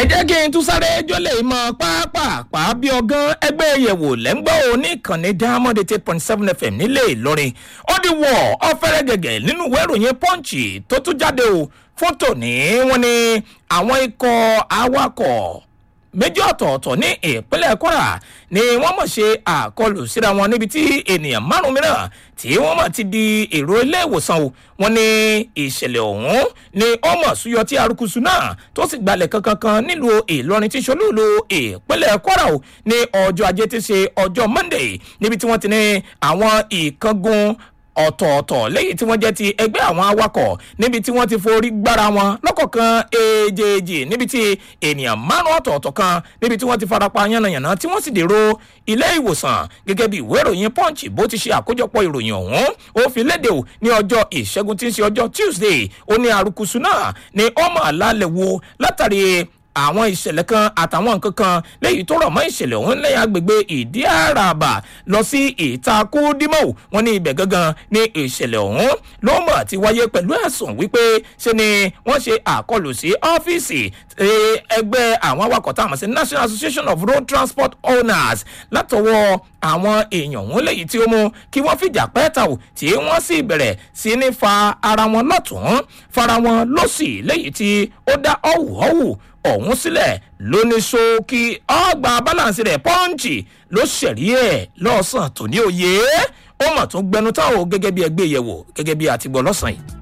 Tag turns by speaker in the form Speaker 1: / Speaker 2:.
Speaker 1: ẹ jẹ́ kí n tún sáré jọ́lẹ̀ mọ́ pápápá bí ọgán ẹgbẹ́ yẹ̀wò lẹ́ńgbọ́ oníkànnì diamond eight point seven fm nílé ìlọrin ó di wọ̀ ọ́fẹ́rẹ́ gẹ̀gẹ̀ nínú ìwé ìròyìn pọ́ǹchì tó tún jáde o fún tòní wọn ni àwọn ikọ̀ awakọ̀ méjì ọ̀tọ̀ọ̀tọ̀ ní ìpínlẹ̀ kwara ni wọ́n mọ̀ ṣe àkọlù síra wọn níbi tí ènìyàn márùn-ún mìíràn tí wọ́n mọ̀ ti di èrò ilé ìwòsàn o wọn ní ìṣẹ̀lẹ̀ ọ̀hún ni ó mọ̀ súyọ tí arukusu náà tó sì gbalẹ̀ kankankan nílùú ìlọrin tí ṣolúùlù ìpínlẹ̀ kwara o ní ọjọ́ ajé tí ṣe ọjọ́ monday níbi tí wọ́n ti ní àwọn ìkángun ọ̀tọ̀ọ̀tọ̀ lẹ́yìn tí wọ́n jẹ́ ti ẹgbẹ́ àwọn awakọ̀ níbi tí wọ́n ti forí gbára wọn lọ́kọ̀ọ̀kan èjèèjì níbi tí ènìyàn márùn ọ̀tọ̀ọ̀tọ̀ kan níbi tí wọ́n ti farapa yánnayànna tí wọ́n sì dèrò ilé ìwòsàn gẹ́gẹ́ bí ìwé ìròyìn punch bó ti ṣe àkójọpọ̀ ìròyìn ọ̀hún ó fi léde o ní ọjọ́ ìṣẹ́gun tí ń ṣe ọjọ́ tuesday ó ní arukusu náà ní ọmọ àlàálẹ̀ wo látàrí àwọn ìṣẹ̀lẹ̀ kan àtàwọn nǹkan kan léyìí tó rọ̀ mọ́ ìṣẹ̀lẹ̀ ọ̀hún lẹ́yìn agbègbè ìdí àràbà lọ sí ìtakùdímọ̀ wọn ní ibẹ̀ gangan ní ìṣẹ̀lẹ̀ ọ̀hún ló mọ̀ ti wáyé pẹ̀lú ẹ̀sùn wípé ṣe ni wọ́n ṣe àkọlù sí ọ́fíìsì ẹgbẹ́ àwọn awakọ̀ táwọn sí national association of road transport owners látọwọ́ àwọn èèyàn ọ̀hún léyìí tí ó mú kí wọ́n fìjà pẹ́ẹ́ta ò tí wọ́n sì bẹ̀rẹ̀ sí ní fa ara wọn lọ́tún fara wọn lọ́sì léyìí tí ó dá ọ̀wùọ̀wù ọ̀hún sílẹ̀ lóní ṣókí ọgbà balance rẹ̀ pọ́ǹchì ló ṣẹ̀rí ẹ̀ lọ́sàn tó ní òye ó mà tún gbẹnu táwọn gẹ́gẹ́ bí ẹgbẹ́ yẹ̀wò gẹ́gẹ́ bí àtìgbọ́ lọ́sàn yìí.